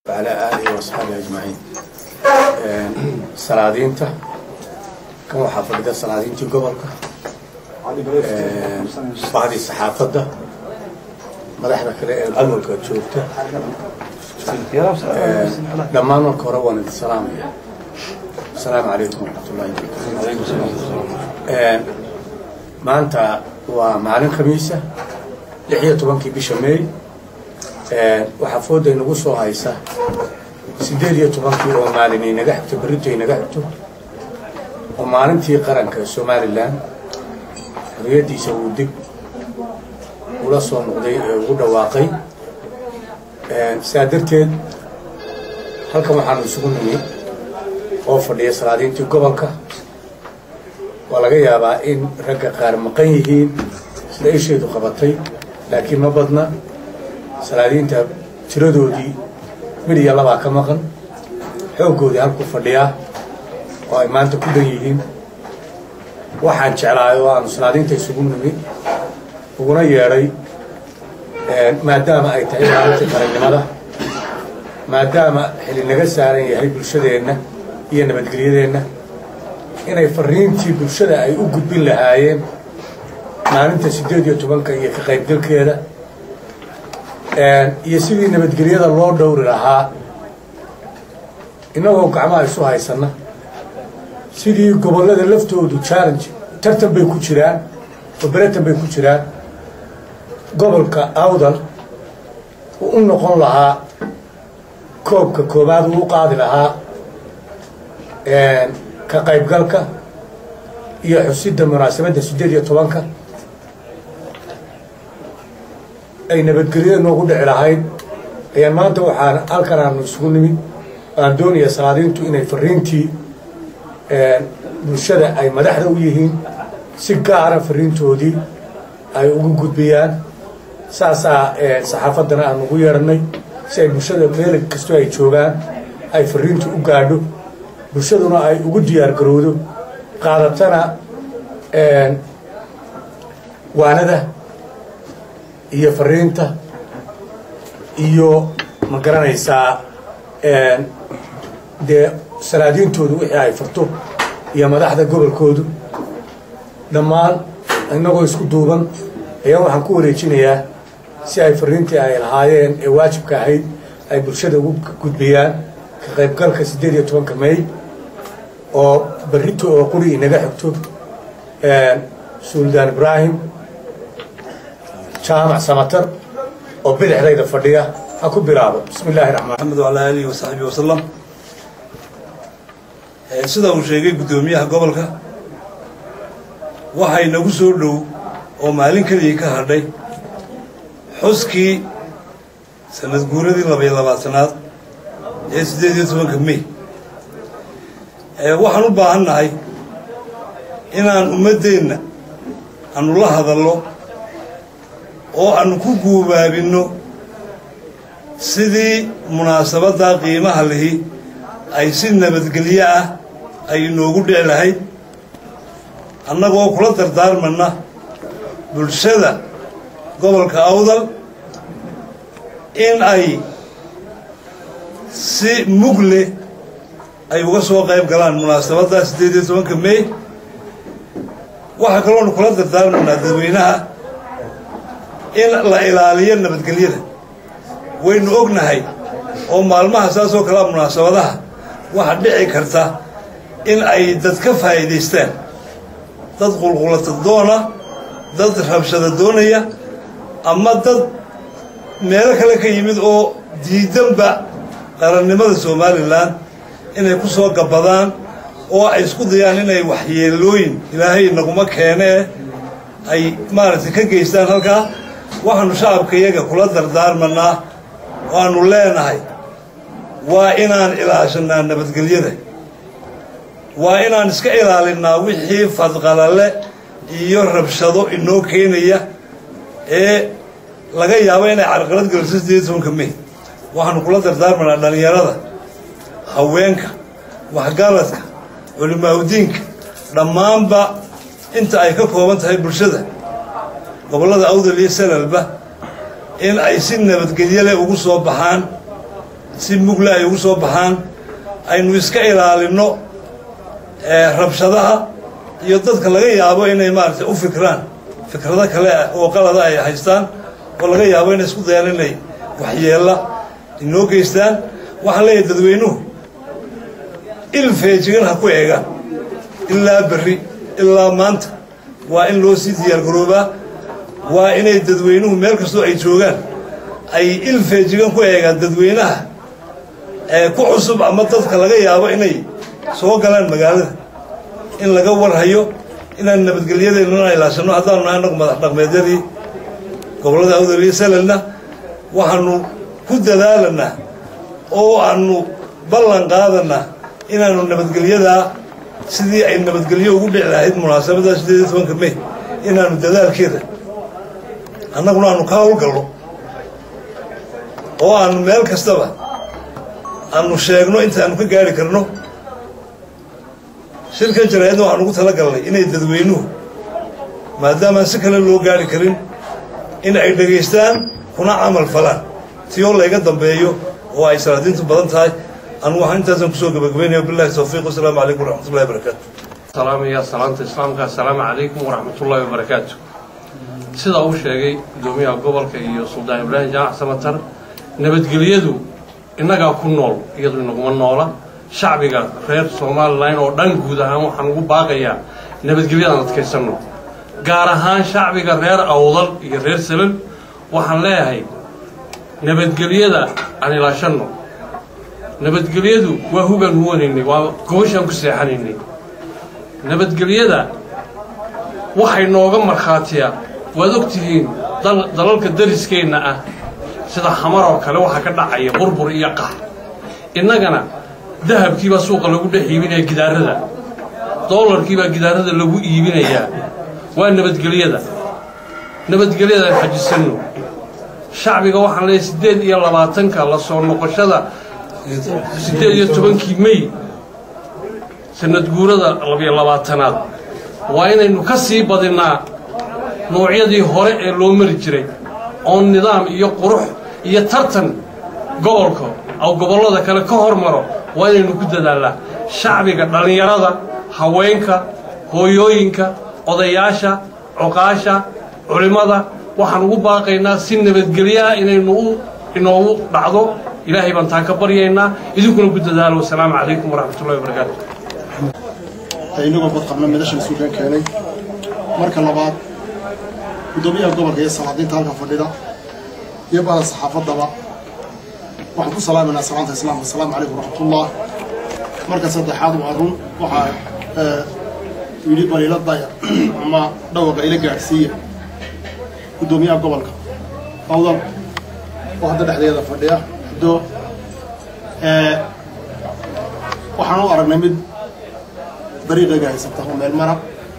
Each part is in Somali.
وعلى آله وأصحابه أجمعين salaadiinta kan waxaa fadhida salaadiintii gobolka bacdii saxaafadda madaxda kale ee gobolka joogta dhammaan marka hore waan idin salaamaya asalaamu calaykum waraxmatullahi wabarakatu maanta waa maalin khamiisa lix iyo tobankii bisha meey waxaa fooda inagu soo haysa siddeed iyo tobankii oo maalin inaga xigto berrinta inaga xigto oo maalintii qaranka somalilan xorriyaddiisa uu dib ula soo noqday ee ugu dhawaaqay saa darteed halkan waxaanu isugu nimi oo fadhiya salaadiintii gobolka waa laga yaabaa in ragga qaar maqan yihiin sida isheedu qabatay laakiin ma badna salaadiinta tiradoodii midhiya labaa ka maqan xooggoodii halku fadhiyaa oo ay maanta ku dan yihiin waxaan jeclahay oo aanu salaadiinta isugu nimi uguna yeedhay maadaama ay tahay maalintii qarannimada maadaama xili naga saaran yahay bulshadeenna iyo nabadgelyadeenna inay fariintii bulshada ay u gudbin lahaayeen maalinta siddeed iyo tobanka iyo ka qaybgalkeeda iyo sidii nabadgelyada loo dhowri lahaa innagoo gacmaha isu haysanna sidii gobollada laftoodu challenge tartan bay ku jiraan oo beratan bay ku jiraan gobolka awdal uu u noqon lahaa koobka koobaad uu u qaadi lahaa ka qaybgalka iyo xusidda munaasabadda siddeed iyo tobanka ay nabadgelyada noogu dhici lahayd ayaan maanta waxaan halkan aanu isugu nimid aan doonaya salaadiintu inay fariintii bulshada ay madaxda u yihiin si gaara fariintoodii ay ugu gudbiyaan saasaa saxaafaddana aan ugu yeedhanay si ay bulshada meel kastoo ay joogaan ay fariintu u gaadho bulshaduna ay ugu diyaar garowdo qaadatana waanada iyo fariinta iyo ma garanaysaa dee salaadiintoodu wixii ay furto iyo madaxda gobolkoodu dhammaan innagoo isku duuban ayaan waxaan ku wareejinayaa si ay fariintii ay lahaayeen ee waajibka ahayd ay bulshada ugu gudbiyaan ka qaybgalka siddeed iyo tobanka may oo berrito oo quri inaga xigto suldaan ibraahim jaamac samatar oo bidixdayda fadhiya ha ku bilaabo bismi illaahi raxmaan maxamed wacalaa aalihi wasaxbihi wasalam sida uu sheegay guddoomiyaha gobolka waxay nagu soo dhow oo maalin keligii ka hadhay xuskii sanad guuradii labaiyo labaatanaad ee siddeed iyo tobanka mey waxaan u baahan nahay inaan ummaddeenna aanu la hadallo oo aanu ku guubaabinno sidii munaasabaddaa qiimaha lihi ay si nabadgelyo ah ay inoogu dhici lahayd annagoo kula dardaarmanna bulshada gobolka awdal in ay si mugle ay uga soo qayb galaan munaasabaddaa siddeed iyo tobanka mey waxaa kaloonu kula dardaarmanaa dadweynaha in la ilaaliyo nabadgelyada waynu ognahay oo maalmaha saas oo kalea munaasabadaha waxaa dhici karta in ay dad ka faa'iidaystaan dad qulqulata doona dad rabshada doonaya ama dad meelo kale ka yimid oo diidanba qarannimada somalilan inay ku soo gabbadaan oo ay isku dayaan inay waxyeelooyin ilaahay naguma keenee ay maaragtay ka geystaan halkaa waxaanu shacabka iyaga kula dardaarmanaa waanu leenahay waa inaan ilaashanaa nabadgelyada waa inaan iska ilaalinnaa wixii fadqalale iyo rabshado inoo keenaya ee laga yaabo inay carqalad geliso siddeed tobanka mey waxaanu kula dardaarmanaa dhallinyarada haweenka waxgaradka culimaaudiinka dhammaanba inta ay ka kooban tahay bulshada gobollada awdal iyo salalba in ay si nabadgelyo leh ugu soo baxaan si mugla ay ugu soo baxaan aynu iska ilaalinno rabshadaha iyo dadka laga yaabo inay maaragtay u fikraan fikrado kale oo qalada ay haystaan oo laga yaabo inay isku dayaan inay waxyeella inoo geystaan waxaan leeyahay dadweynuhu il feejigan ha ku eegaan ilaa berri ilaa maanta waa in loo sii diyaargaroobaa waa inay dadweynuhu meel kastoo ay joogaan ay il feejigan ku eegaan dadweynaha ee ku cusub ama dadka laga yaabo inay soo galaan magaalada in laga warhayo inaan nabadgelyadeennana ilaashano haddaanu nahay annagu madax dhaqmeedyadii gobollada awdal iyo salalna waxaanu ku dadaalanaa oo aanu ballan qaadanaa inaanu nabadgelyadaa sidii ay nabadgelyo ugu dhici lahayd munaasabadda sideed iyo tobanka may inaanu dadaalkeeda annaguna aanu ka howlgalno oo aanu meel kastaba aanu sheegno intaanu ka gaari karno shirkan jaraa'idna waxaan ugu tala galnay inay dadweynuhu maadaamaan si kale loo gaari karin in ay dhegaystaan kuna camal falaan tiyoo layga dambeeyo oo ay salaadiintu badan tahay anu waxaan intaasan kusoo gabagabaynaya billahi tawfiiq wasalaamu calaykum waraxmatullahi wabarakaatu salaamaya salaanta islaamka assalaamu calaykum waraxmatullaahi wabarakaatu sida uu sheegay guddoomiyaha gobolka iyo suldaan ibraahim jaamac samatar nabadgelyadu innagaa ku nool iyadu inaguma noola shacbiga reer somalilan oo dhan guud ahaan waxaan ugu baaqayaa nabadgelyadaan adkaysanno gaar ahaan shacbiga reer awdal iyo reer salal waxaan leeyahay nabadgelyada aan ilaashanno nabadgelyadu waa hugaan huwanaynay waa gobashaan ku seexanaynay nabadgelyada waxay nooga markhaatiyaa waad og tihiin dalalka dariskeenna ah sida xamar oo kale waxaa ka dhacaya burbur iyo qax innagana dahabkiibaa suuqa lagu dhex iibinaya gidaarada doolarkiibaa gidaarada lagu iibinayaa waa nabadgelyada nabadgelyadaan xajisanno shacbiga waxaan leeyahay siddeed iyo labaatanka la soo noqoshada siddeed iyo tobankii mey sanad guurada labiyo labaatanaad waa inaynu ka sii badinnaa noocyadii hore ee loo mari jiray oo nidaam iyo qurux iyo tartan gobolka oo gobollada kale ka hormaro waa inaynu ku dadaallaa shacbiga dhallinyarada haweenka hooyooyinka odayaasha coqaasha culimmada waxaan ugu baaqaynaa si nabadgelyaha inaynu u inoogu dhacdo ilaahay baan taan ka baryaynaa idinkuna ku dadaalo wasalaamu calaykum waraxmatullahi wabarakaatu inagoo badqabna midashan suugaan keenay marka labaad guddoomiyaha gobolka iyo salaadiinta halka fadhida iyo bada saxaafaddaba waxaan ku salaamaynaa salaanta islaamka asalaamu calaykum waraxmatullah marka saddexaad waa run waxaa yidhi baliila daya ama dhawaqa ila gaadhsiiya guddoomiyaha gobolka awdal oo hadda dhexdeeda fadhiya haddo waxaan u aragnay mid dariiqayga haysata oo meel mara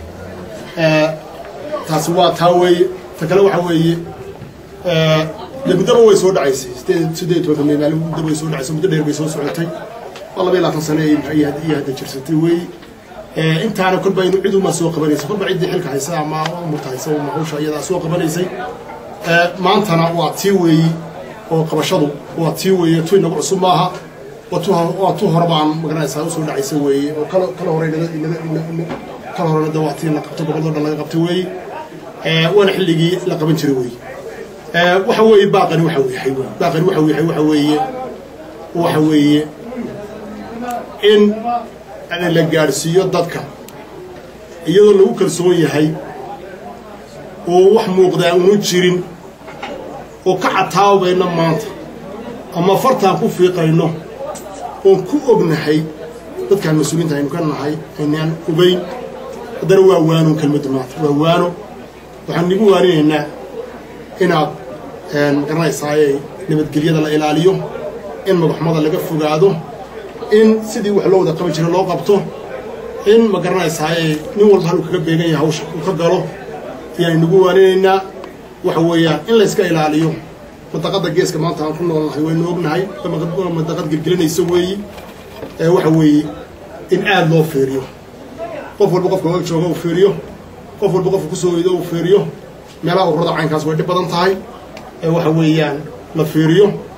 taasi waa taa weeye ta kale waxaa weeye dee muddaba way soo dhacaysay sideed siddeed iyo tobanka maalin muddaba way soo dhacaysay muddo dheer bay soo socotay waa laba iyo labaatan sano iyo hadda jirsatay weeye intaana kolba inu cid uma soo qabanaysa kolba ciddii xilka haysa ama umurta haysa uma hawsha iyadaa soo qabanaysay maantana waa tii weeyi oo qabashadu waa tii weeye tu inagu cusub maaha waa tu hore baan magaranaysaa usoo dhacaysa weeye oo kala kala hore kala horena de waa tii la qabto goboldo dhan laga qabtay weeye waana xilligii la qaban jiray weeye waxa weeye baaqani waxa yahay baaqani waxa yahay waxa weeye waxa weeye in la gaadhsiiyo dadka iyadoo lagu kalsoon yahay oo wax muuqdaa unu jirin oo ka cataabayna maanta ama fartaan ku fiiqayno oon ku ognahay dadkaan mas-uuliinta aynu ka nahay aynaan ogeyn haddana waa waano kelmadda maanta waa waano waxaan nigu waarinaynaa inaad magaranaysaayey nabadgelyada la ilaaliyo in magaxumada laga fogaado in sidii wax loo wada qaban jira loo qabto in ma garanaysaaye nin walba haluu kaga beegan yahay hawsha uu ka galo ayaan nagu waaninaynaa waxa weeyaan in layska ilaaliyo madaqadda geeska maanta aan ku noolnahay waynu ognahay madaqad gelgelinaysa weeyi waxa weeye in aad loo fiiriyo qof walba qofka og jooga uu fiiriyo qof walba qofka kusoo oydo uu fiiriyo meelaha ururada caynkaas way dhib badan tahay waxa weeyaan la fiiriyo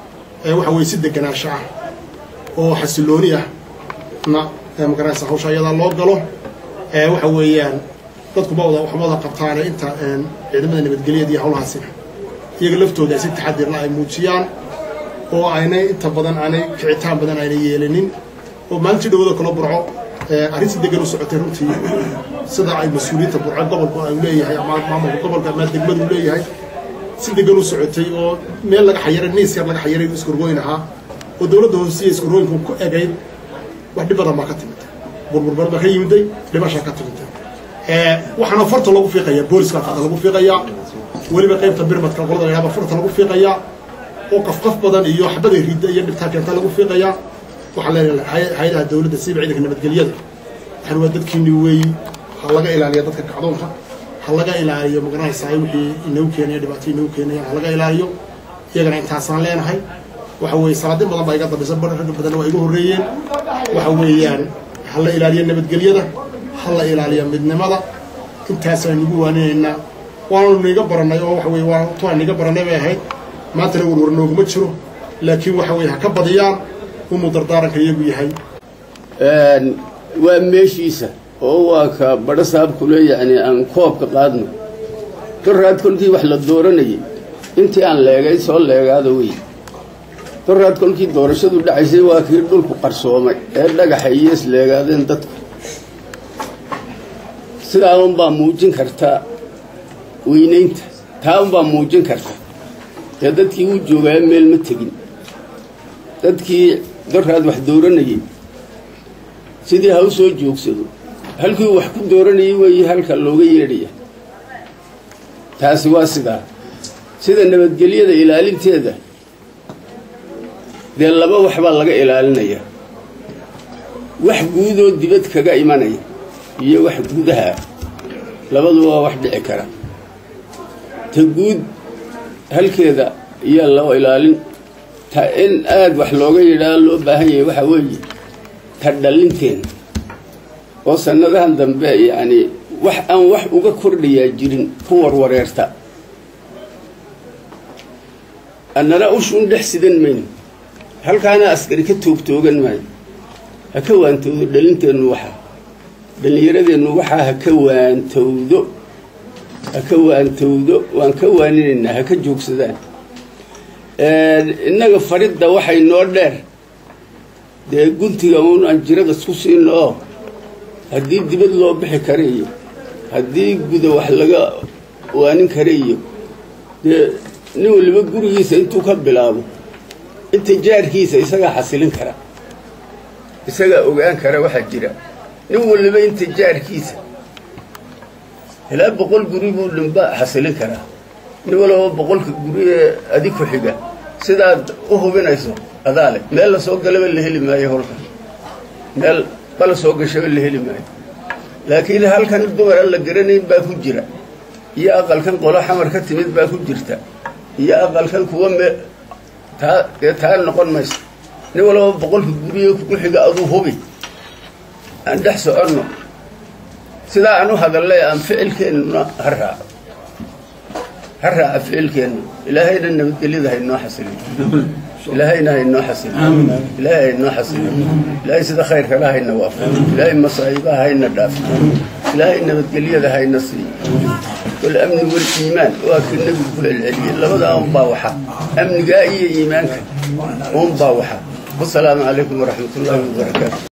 waxa weye si deganaansho ah oo xasilooni ah na magaraysa hawsha ayadaa loo galo waxa weeyaan dadku ma wada waxma wada qabtaane inta ciidamada nabadgelyada iyo hawlahaasina iyaga laftooda ay si taxadirla ay muujiyaan oo aynay inta badan aanay kicitaan badan aynay yeelanin oo maalintii dhawada kala burco arrin si degan u socotay runtii sida ay mas-uuliyiinta burco gobolku ay leeyahay ama maamulka gobolka ama degmadu leeyahay si degan u socotay oo meel laga xayiray niis yar laga xayiray iskorgooyn ahaa oo dowladda hoosiya iskorgooyinku ku egayd wax dhib badan baa ka timid burburbar baa ka yimiday dhibashaa ka timid waxaana farta lagu fiiqayaa booliska farta lagu fiiqayaa weliba qaybta birmadka qolada laydhahba farta lagu fiiqayaa oo qafqaf badan iyo xabaday ridda iyo dhibtaa keenta lagu fiiqayaa waxaa leenahay hay-adaha dowladda siiba ciidanka nabadgelyada waxaan waa dadkiini weeyi ha laga ilaaliya dadka kacdoonka ha laga ilaaliyo magaranaysaa wixii inagu keenaya dhibaato inagu keenaya ha laga ilaaliyo iyagana intaasaan leenahay waxa weeye salaadin badan baa iga dambaysa ragga badanna waa iga horreeyeen waxa weeyaan ha la ilaaliyo nabadgelyada ha la ilaaliyo midnimada intaasaan nagu waaninaynaa waanu niga barannay oo waxa weye waa tuaan niga barannay bay ahayd maantana warwar nooguma jiro laakiin waxa weye ha ka badiyaan umuu dardaaranka iyagu yahay waa meeshiisa oo waa ka badho saabkule yacni aan koobka qaadno doraad kolkii wax la dooranayay intii aan leegay soo leegaada wey doraad kolkii doorashadu dhacaysay waa kii dhulku qarsoomay ee dhagaxa iyo isleegaadeen dadku sidaa unbaa muujin karta weynaynta taa unbaa muujin karta dee dadkii uu joogaa meel ma tegin dadkii doraad wax dooranayay sidii ha u soo joogsado halkii wax ku dooranayay weeye halka looga yeedhaya taasi waa sidaa sida nabadgelyada ilaalinteeda dee laba wax baa laga ilaalinayaa wax guudoo dibad kaga imanaya iyo wax gudaha ah labadu waa wax dhici kara ta guud halkeeda iyaa loo ilaalin ta in aada wax looga yidhaa loo baahan yahay waxaa weeye ta dhallinteena oo sannadahan dambe yacni wax aan wax uga kordhayaa jirin ku warwareerta annana ushuun dhex sidan mayno halkaana askari ka toogtoogan maayo ha ka waantowdo dhalinteennu waxaa dhallinyaradeennu waxaa ha ka waantowdo ha ka waantowdo waan ka waaninaynaa ha ka joogsadaan innaga faridda waxay noo dheer dee guntiga uun aan jirada isku siino oo haddii dibad loo bixi kara iyo haddii guda wax laga waanin kara iyo dee nin waliba gurigiisa intuu ka bilaabo inta jaarkiisa isagaa xasilin kara isagaa ogaan kara waxaa jira nin waliba inta jaarkiisa ilaa boqol guri buu dhinba xasilin karaa nin walaba boqolka guri ee adi ku xiga sidaad u hubinayso adaa leh meel la soo galaba la heli maayo holka meel bala soo gashaba la heli maayo laakiin halkan dumar aan la garanayn baa ku jira iyo aqalkan qolo xamar ka timid baa ku jirta iyo aqalkan kuwa me taa dee taa noqon mayso nin walaba boqolka guriyo ku xiga aduu hubi aan dhex soconno sidaa aan u hadallay aan ficilkeennuna ha raaco ha raaca ficilkeennu ilaahayna nabadgelyada haynoo xasilin ilaahayna haynoo xasilin ilaahay haynoo xasilin ilaahay sida khayrkala hayna waafo ilaahay masaa'ibaha hayna dhaafo ilaahay nabadgelyada hayna siiyo walamni waliimaan waa kii nebigu ku celceliyey labadaa unbaa waxa amnigaa iyo iimaanka unbaa waxa wasalaamu calaykum waraxmat ullaahi wabarakaatu